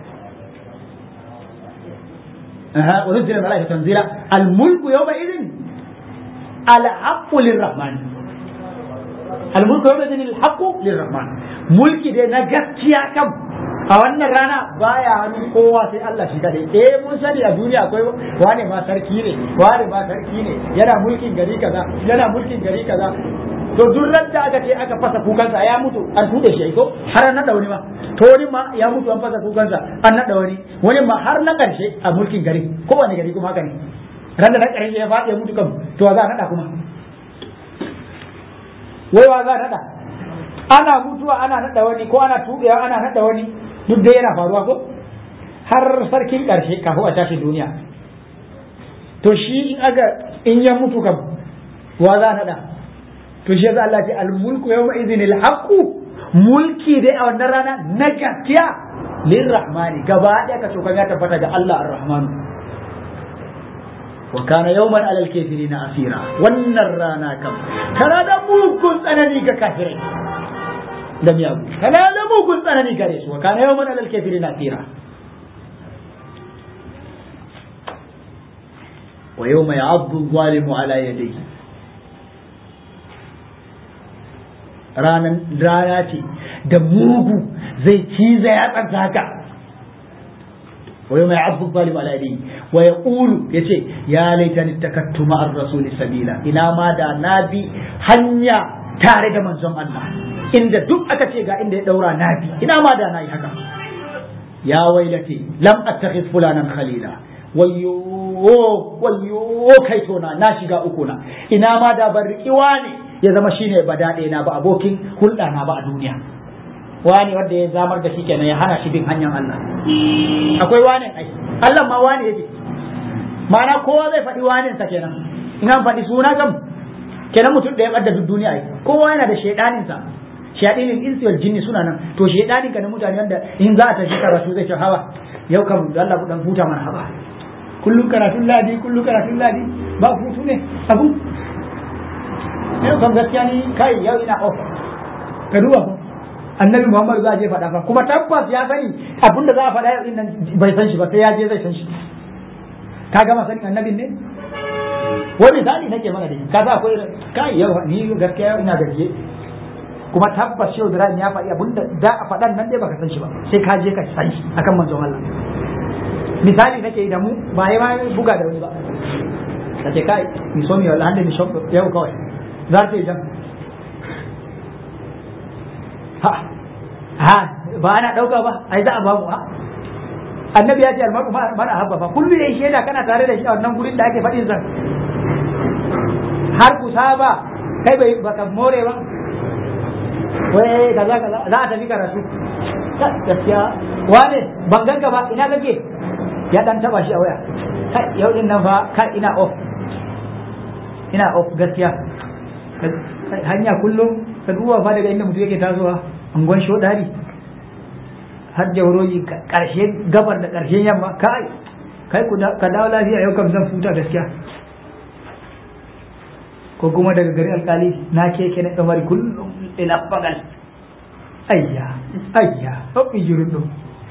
S1: wa nuzilar mala'ikatu tanzila al mulku yawma idin al haqqu lirrahman al mulku yawma idin al haqqu lirrahman mulki dai na gaskiya kam a wannan rana baya hannun kowa sai Allah shi kadai eh mun sani a duniya akwai wane ma sarki ne wane ma sarki ne yana mulkin gari kaza yana mulkin gari kaza to duk ran da aka ce aka fasa kukansa ya mutu an tude shi ko har na wani ma to wani ma ya mutu an fasa kukansa an nada wani wani ma har na karshe a mulkin gari ko wani gari kuma haka ne ran da na karshe ya faɗi ya mutu kan to za a nada kuma wai wa za a naɗa ana mutuwa ana naɗa wani ko ana tuɓewa ana naɗa wani duk da yana faruwa ko har sarkin ƙarshe kafin a tashi duniya to shi in aga in ya mutu kam wa za a naɗa to shi yasa Allah ce al-mulku yawma idhin al-haqqu mulki dai a wannan rana na gaskiya lirrahmani gaba ɗaya ka cokan ya tabbata ga Allah ar-rahmanu wa kana yawman alal kafirina asira wannan rana kam tana da mugun tsanani ga kafirai da miyagu tana da mugun tsanani gare su wa kana yawman alal kafirina asira wa yawma ya'addu adh-dhalimu ala yadayhi ranan rana ce da mugu zai ciza ya tsanta haka wa yawma ya'addu adh-dhalimu ala yadayhi wa yaqulu yace ya laitani takattu ma'ar rasuli sabila ina ma da na bi hanya tare da manzon Allah inda duk aka ce ga inda ya daura na bi ina ma da na yi haka ya wailati lam attakhidh fulanan khalila wayyo wayyo kai tona na shiga uku na ina ma da ban riki wani ya zama shine ba daɗe na ba abokin hulɗa na ba a duniya wani wanda ya zamar da shi kenan ya hana shi bin hanyar Allah akwai wani ai Allah ma wani yake ma'ana kowa zai faɗi wanin sa kenan in an faɗi suna kam kenan mutum da ya ɓadda duk duniya ai kowa yana da shaidanin sa shaidinin insi wal jinni suna nan to shaidanin ka na mutane wanda in za a tafi karatu zai ce hawa yau kam da Allah ku dan huta mana haba kullum karatun ladi kullum karatun ladi ba hutu ne abu yau kam gaskiya ni kai yau ina off ka duba ko annabi muhammad za a je faɗa fa kuma tabbas ya sani abinda za a faɗa yau nan bai san shi ba sai ya je zai san shi ka gama sanin annabin ne wani misali nake mana da ka sa akwai kai yau ni gaskiya yau ina gajiye kuma tabbas shehu Ibrahim ya faɗi abinda za a faɗan nan dai baka san shi ba sai ka je ka san shi akan manzon Allah misali nake da mu ba ya ma buga da wani ba ka ce kai mi so mi wallahi mi shop yau kawai za ta yi jan ha ha ba ana dauka ba ai za a ba mu ha annabi ya ce almaru mana habba fa kullu yayi sheda kana tare da shi a wannan gurin da ake faɗin zan har ku saba kai bai baka more ba wai kaza kaza za a tafi karatu gaskiya wane ban ganka ba ina kake ya dan taba shi a waya kai yau din nan fa kai ina off ina off gaskiya hanya kullum ka duba fa daga inda mutum yake tasowa angon shodari har jauroyi karshe gabar da karshen yamma kai kai ka dawo lafiya yau kam zan futa gaskiya ko kuma daga gari alkali na keke na kamar kullum ina bagal ayya ayya hauki jirin ɗin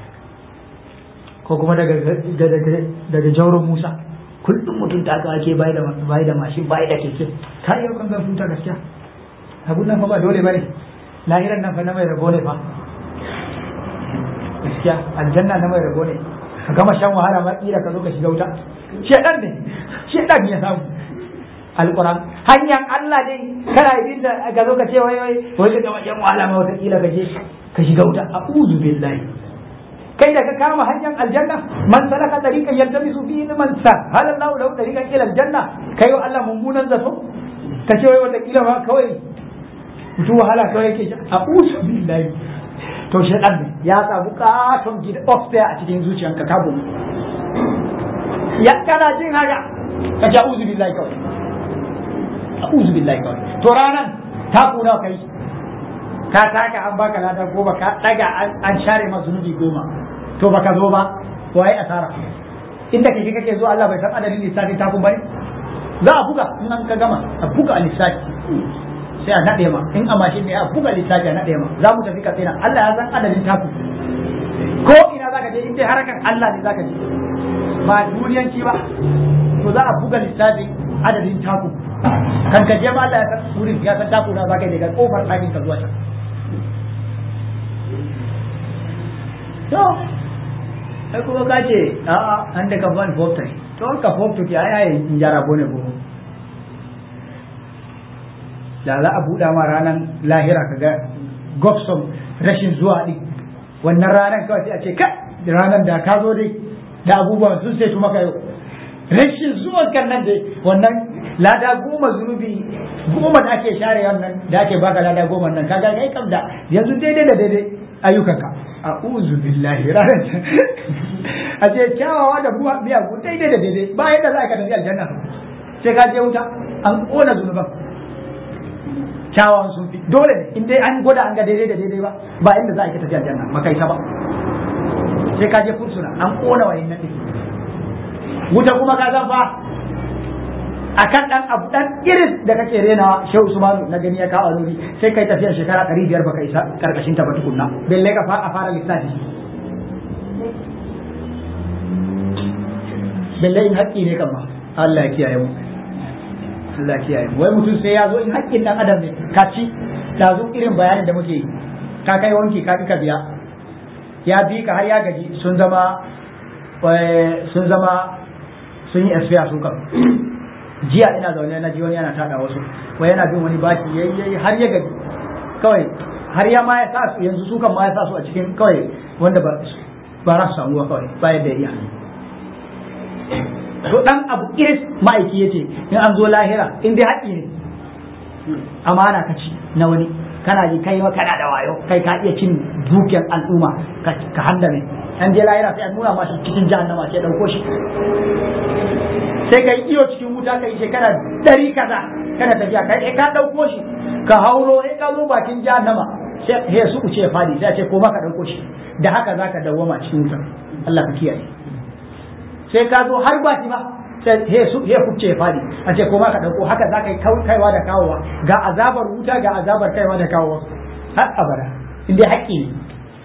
S1: ko kuma daga daga jauron musa kullum mutum ta aka ake bai da bai da mashin bai da keke ka yi kan zan futa gaskiya abun nan fa ba dole bane lahiran nan fa na mai rabo ne fa gaskiya aljanna na mai rabo ne ka gama shan wahala ma kira ka zo ka shiga wuta shedan ne shedan ya samu alquran hanyar Allah dai kana yin da ga zo ka ce wai wai wai ka gama shan wahala ma wata kila ka je ka shiga wuta a'udhu billahi kai da ka kama hanyar aljanna man salaka tariqan yaltamisu fihi man sa hal Allah lahu tariqan ila aljanna kai wa Allah mummunan zato ka ce wai wata kila ma kawai mutu wahala kawai yake a'udhu billahi to shaɗan ne ya samu katon gida upstairs a cikin zuciyanka ka bu ya kana jin haka ka ce a'udhu billahi kawai a'udhu billahi kawai to ranan ta kuna kai ka taka an baka lada goma ka daga an share ma zunubi goma to baka zo ba waye asara inda kake kake zo Allah bai san adadin lissafi ta kun bane za a buga in an ka gama a buga a lissafi sai a naɗe ma in a mashin ne a buga lissafi a naɗe ma za mu tafi katsina Allah ya san adadin taku ko ina zaka je in dai harakan Allah ne zaka je ba duniyanci ba to za a buga lissafi adadin taku kan ka je ma Allah ya san wurin ya san taku na zaka je ga kofar ɗakin ka zuwa can to sai kuma ka ce a'a an da ka ban fofta to ka fofta ki ai ai in jara bone bo da za a buɗa ma ranar lahira ka ga gobson rashin zuwa ɗin wannan ranar kawai sai a ce ka ranar da ka zo dai da abubuwan sun sai maka yau rashin zuwan kan nan dai wannan lada goma zunubi goma da ake share wannan da ake baka lada goma nan kaga kai kam da yanzu daidai da daidai ayyukanka a'udhu billahi ranar a ce kyawawa da buwa biya ku daidai da daidai ba yadda za ka tafi aljanna sai ka je wuta an kona zunuban kyawawan sun fi dole ne in dai an gwada an ga daidai da daidai ba ba inda za a ka tafi aljanna ba kai ta ba sai ka je fursuna an kona wa yin nafi wuta kuma ka zan fa akan dan abu dan iris da kake renawa shehu usmanu na gani ya kawo aluri sai kai tafiyar shekara ɗari biyar baka isa karkashin ta ba tukunna belle ka a fara lissafi belle in haƙƙi ne kan ma Allah ya kiyaye mu Allah ya kiyaye mu wai mutum sai ya zo in haƙƙin dan adam ne ka ci da zo irin bayanin da muke yi ka kai wanki ka ka biya ya bi ka har ya gaji sun zama sun zama sun yi esfiya sun kan jiya ina zaune na ji wani yana tada wasu wai yana bin wani baki yayi yayi har ya gaji kawai har ya ma ya sa su yanzu su kan ma ya sa su a cikin kawai wanda ba ba za su samu kawai bayan da iya to dan abu iris ma'aiki yace in an zo lahira in dai haƙi ne amana ka ci na wani kana ji kai ma kana da wayo kai ka iya cin dukiyar al'umma ka handame an je lahira sai an nuna ma shi cikin jahannama sai dauko shi sai ka yi iyo cikin wuta ka yi shekara ɗari kaza kana tafiya kai ka ɗauko shi ka hauro sai ka zo bakin jahannama sai su uce fadi sai ce ko ka ɗauko shi da haka za ka dawwama cikin wutar Allah ka kiyaye sai ka zo har baki ba sai he su he kuce fadi a ce ko ka ɗauko haka za ka yi kaiwa da kawowa ga azabar wuta ga azabar kaiwa da kawowa har abada inda haƙƙi ne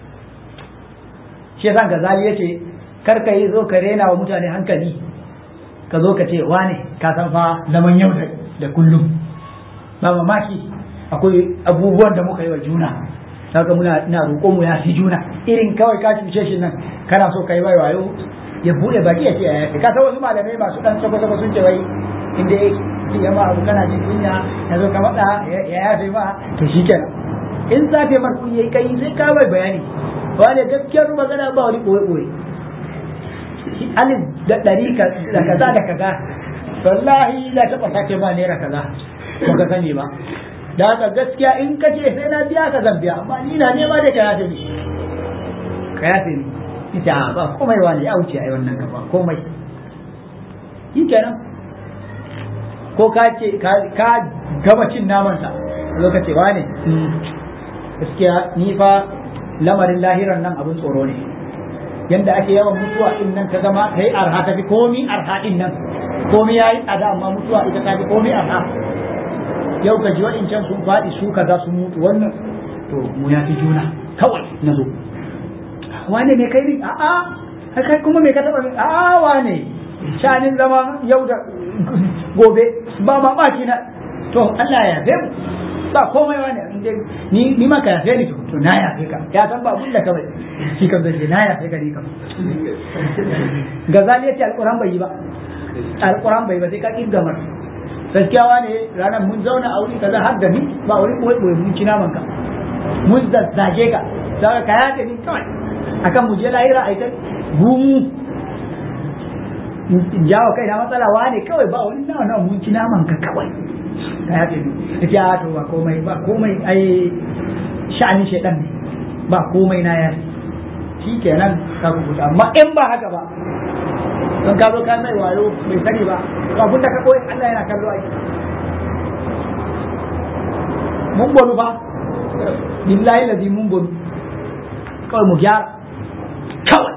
S1: shi yasa gazali yace kar ka yi zo ka rena wa mutane hankali ka zo ka ce wane ka san fa zaman yau da kullum ba mamaki akwai abubuwan da muka yi wa juna saka muna ina roƙo mu ya fi juna irin kawai ka cuce shi nan kana so ka yi wai wayo ya bude baki ya ce ya yafi ka san wasu malamai masu dan sako sako sun ce wai inda ya ma abu kana jin kunya ya zo ka faɗa ya yafe ma to shikenan in zafe mar kun yayi kai sai ka bai bayani wani gaskiyar magana ba wani ɓoye ɓoye alif da ɗari da kaza da kaza wallahi na taɓa sake ma naira kaza ba ka sani ba da haka gaskiya in ka ce sai na biya ka zan biya amma ni na nema da ka yafe ni ka yafe ni ita ba komai wani ya wuce ai wannan gaba komai yi kenan ko ka ce ka gama cin namansa lokaci wane gaskiya ni fa lamarin lahiran nan abin tsoro ne yanda ake yawan mutuwa in nan ta zama ta yi arha ta fi komi arha din nan komi ya yi tsada amma mutuwa ita ta fi komi arha yau ka ji wa'incan sun faɗi su kaza sun mutu wannan to mu ya fi juna kawai na zo wane ne kai ne a'a kai kuma me ka taɓa min a'a wane shanin zama yau da gobe ba mamaki na to Allah ya yafe mu ba komai wani ni ni ma ka yafe ni to na yafe ka ya san ba bulla kawai shi kan zai na yafe ka ni kam gazali yace alquran bai yi ba alquran bai ba sai ka kirga mar gaskiya wani ranar mun zauna a wuri kaza har da ni ba wuri koyi koyi mun ci naman ka mun zazzage ka sai ka yafe ni kawai akan mu je lahira ai ta gumu jawo kai na matsala wane kawai ba wani nawa nawa mun ci naman ka kawai ka yafe ni ita ya to ba komai ba komai ai sha'anin shaidan ne ba komai na ya shi kenan ka kubuta amma in ba haka ba don ka zo ka mai wayo bai sani ba to abin da ka koyi Allah yana kallo ai mun bolu ba billahi ladi mun bolu kawai mu gyara kawai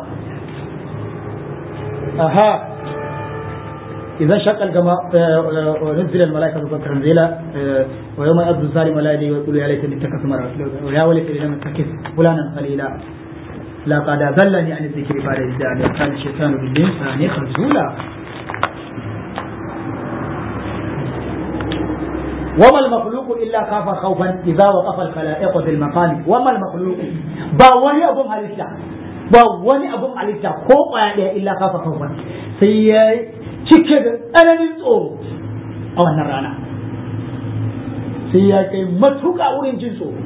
S1: aha إذا شق الجماء ونزل الملائكة تنزيلا ويوم يبدو الظالم لا يدري ويقول يا ليتني اتخذت مرة ويا وليتني لم اتخذ فلانا خليلا لقد أضلني عن الذكر بعد إذ جاءني وكان الشيطان بالإنسان خذولا وما المخلوق إلا خاف خوفا إذا وقف الخلائق في المقام وما المخلوق باوني أبو halitta ba wani abun halitta ko kwaya ɗaya illa kafa kawai sai ya cike da tsananin tsoro a wannan rana sai ya kai matuƙa wurin jin tsoro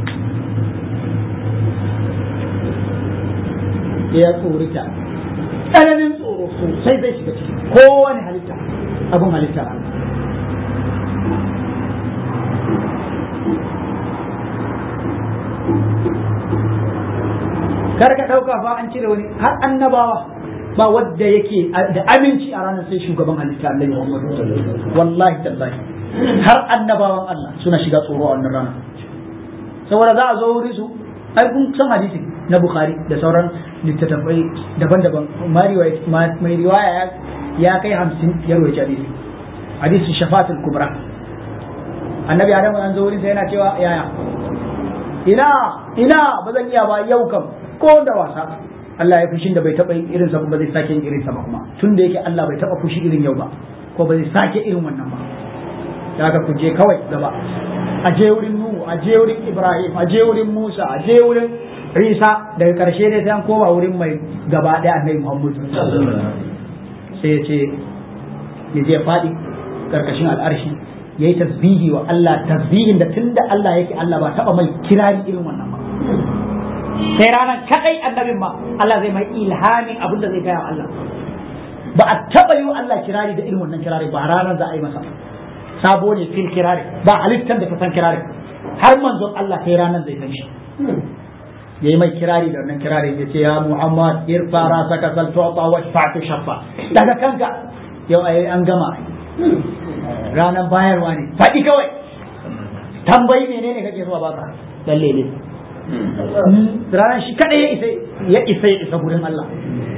S1: ya tsorita tsananin tsoro sosai zai shiga ciki kowane halitta abun halitta kar ka dauka fa an cire wani har annabawa ba wadda yake da aminci a ranar sai shugaban halitta Allah Muhammad wallahi tallahi har annabawan Allah suna shiga tsoro a wannan rana saboda za a zo wuri su ai kun san hadisi na Bukhari da sauran littattafai daban-daban mai riwaya ya kai hamsin ya rawaita hadisi hadisi shafatul kubra annabi adamu an zo wurin sa yana cewa yaya ina ina ba zan iya ba yau kam ko da wasa Allah ya fushin da bai taba yin irin sa ba zai sake yin irin sa ba kuma tun da yake Allah bai taba fushi irin yau ba ko ba zai sake irin wannan ba daga ku je kawai gaba a je wurin Nuhu a je wurin Ibrahim a je wurin Musa a je wurin Isa daga karshe ne sai an koma wurin mai gaba ɗaya annabi Muhammad sai ya ce ya je faɗi karkashin al'arshi ya yi tasbihi wa Allah tasbihin da tunda Allah yake Allah ba taɓa mai kirari irin wannan ba sai ranar kadai annabin ma Allah zai mai ilhamin abin da zai gaya wa Allah ba a taɓa yi wa Allah kirari da irin wannan kirari ba ranar za a yi masa sabo ne fil kirari ba halittar da ta san kirari har manzon Allah sai ranar zai san shi ya yi mai kirari da wannan kirari ya ce ya Muhammad irfa rasaka sal tu'ta wa shafa'tu shaffa daga kanka yau ai an gama ranar bayarwa ne faɗi kawai tambayi menene kake so a baka lalle ne ranar shi kada ya isa ya isa ya isa gurin Allah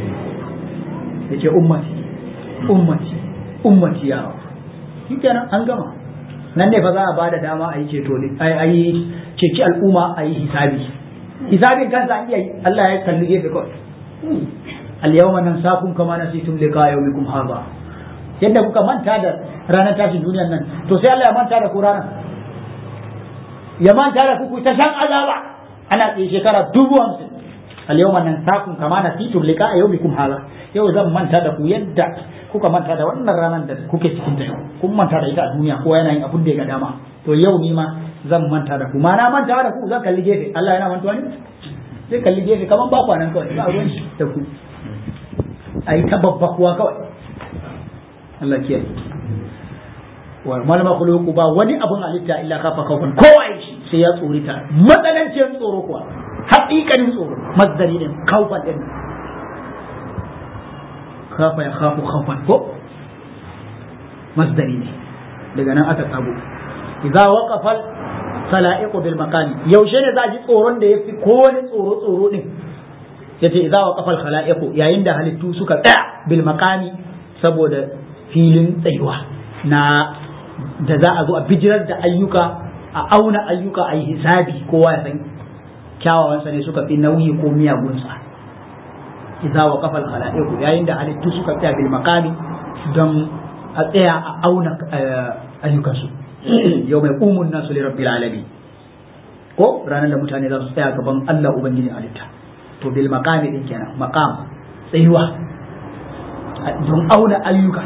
S1: ya ce ummati ummati ummati ya rabu shi kenan an gama nan ne fa za a ba da dama a yi ceto ne a yi ceci al'umma a yi hisabi hisabin kansa an iya yi Allah ya kalli gefe kawai al-yawma nansakum kama nasitum liqa yawmikum hadha yadda kuka manta da ranar tashin duniyar nan to sai Allah ya manta da ku ranar ya manta da ku ta shan azaba ana tsaye shekara dubu hamsin al-yawma nansakum kama nasitum liqa yawmikum hadha yau zan manta da ku yadda kuka manta da wannan ranar da kuke cikin ta yau kun manta da ita a duniya ko yana yin abun da ya ga dama to yau ni ma zan manta da ku ma na manta da ku zan kalli gefe Allah yana mantuwa ne zai kalli gefe kaman ba kwanan kawai ba ruwan shi da ku ai ta babba kuwa kawai Allah kiyaye wa mal makhluqu ba wani abun halitta illa kafa kawfan kowa shi sai ya tsorita matsalancin tsoro kuwa haƙiƙanin tsoro mazdari din kawfan din kafa ya khafu khawfan ko masdari ne daga nan aka tsago idza waqafa khala'iqu bil maqami yaushe ne za ji tsoron da yafi kowane tsoro tsoro din yace idza waqafa al khala'iqu yayin da halittu suka tsaya bil maqami saboda filin tsayuwa na da za a zo a bijirar da ayyuka a auna ayyuka a yi hisabi kowa ya san kyawawansa ne suka fi nauyi ko miyagunsa idza waqafa al-khala'iq yayin da halittu suka tsaya bil maqami don a tsaya a auna ayyukansu yau mai umun nasu li rabbil alamin ko ranar da mutane za su tsaya gaban Allah ubangijin halitta to bil maqami din kenan maqam tsayuwa don auna ayyuka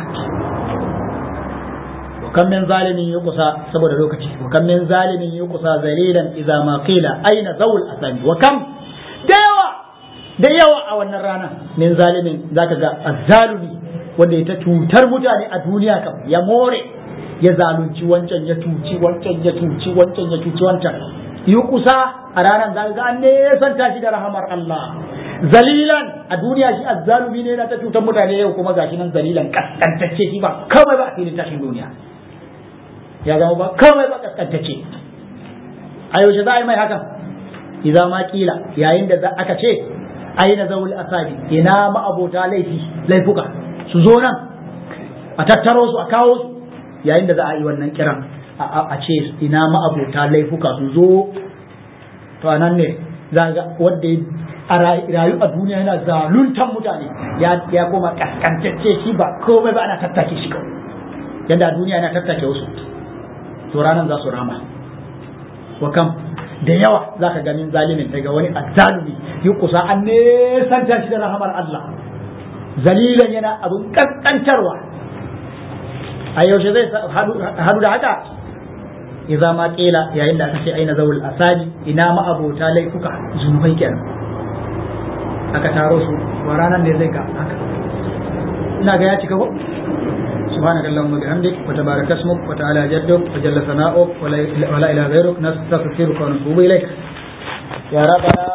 S1: وكم من ظالم يقصى saboda lokaci وكم من ظالم يقصى ذليلا اذا ما قيل اين ذو الاثام وكم da yawa da yawa a wannan rana min zalimin zaka ga azzalumi wanda ya ta cutar mutane a duniya kam ya more ya zalunci wancan ya tuci wancan ya tuci wancan ya tuci wancan yi kusa a ranar zaka ga an nesanta shi da rahamar Allah zalilan a duniya shi azzalumi ne na ta cutar mutane yau kuma gashi nan zalilan kaskantacce shi ba kawai ba a filin tashin duniya ya zama ba kawai ba kaskantacce a yaushe za a yi mai hakan idan ma kila yayin da aka ce aina zawul asabi ina ma'abota laifi laifuka su zo nan a tattaro su a kawo su yayin da za a yi wannan kiran a ce ina ma'abota laifuka su zo to a nan ne za ga wanda a rayu a duniya yana zaluntan mutane ya koma kaskantacce shi ba komai ba ana tattake shi kawai yadda a duniya yana tattake wasu to ranar za su rama wa kam da yawa za ka ganin zalimin daga wani azzalumi yi kusa an nesanta shi da rahamar Allah zalilan yana abin kaskantarwa a yaushe zai hadu da haka idza ma qila yayin da aka ce aina zawul asali ina ma abota laifuka zunubai kenan aka taro su wa ranar ne zai ga haka ina ga ya cika ko سبحانك اللهم وبحمدك وتبارك اسمك وتعالى جدك وجل ثناؤك ولا اله غيرك نستغفرك ونتوب اليك يا ربنا